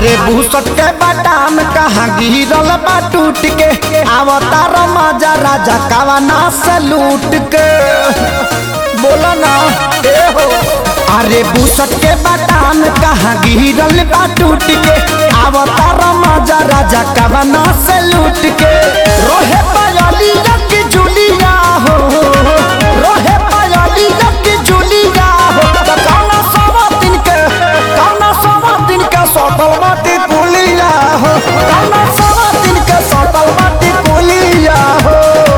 अरे भूसट के बादाम कहाँ गिरल बा टूट के अवतार मजा राजा कवना से लूट के बोला ना ए हो अरे भूसट के बादाम कहाँ गिरल बा टूट के अवतार मजा राजा कवना से लूट के रोहे पायली की जुलिया हो रोहे पायली की जुलिया हो त कौना सवा दिन के कौना सवा दिन के सटल माटी पुलिया हो कौना सवा दिन के सटल माटी पुलिया हो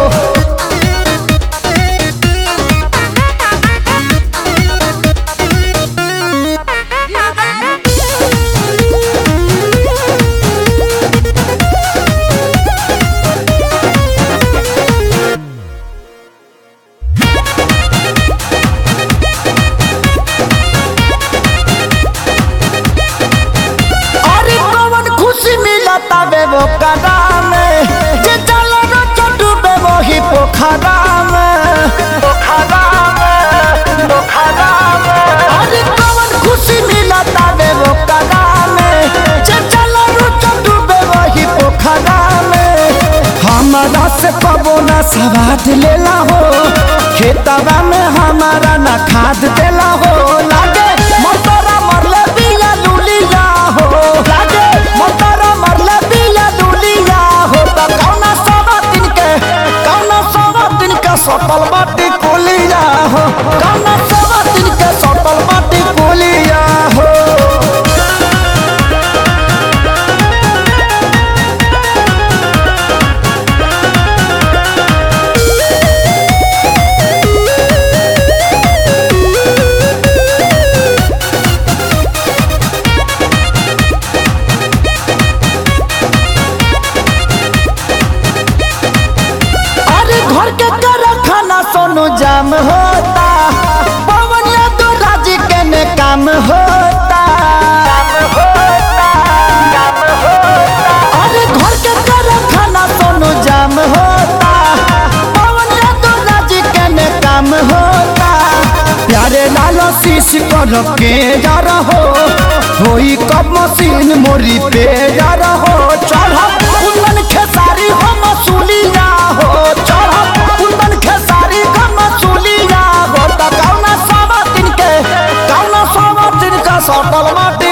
अरे कौन खुशी मिलता बे वो कदा में जे चल न डूबे वो ही पोखरा में पोखरा में पोखरा में अरे कौन खुशी मिलता बे वो कदा में जे चल न डूबे वो ही पोखरा में हमारा से कबो ना सवाद लेला हो खेतवा में हमारा ना खाद देला हो लागे मोटरा मरले बिया लुलिया हो लागे मोटरा मरले बिया लुलिया हो त कौना सवा दिन के कौना सवा दिन के सटल बाटी कोलिया हो कौना सवा दिन के सटल बाटी कोलिया हो अरे घर के कर खाना सोनू जाम होता पवन यादव राज के ने काम होता अरे घर के कर खाना सोनू जाम होता पवन यादव राज के ने काम होता प्यारे लालो शीश कर के जा रहो होई कब मशीन मोरी पे जा रहो चढ़ा कुंदन खेसारी हो मसूलिया हो चढ़ा कुंदन खेसारी हो मसूलिया हो त कौना सवा दिन के कौना सवा दिन का सटल माटी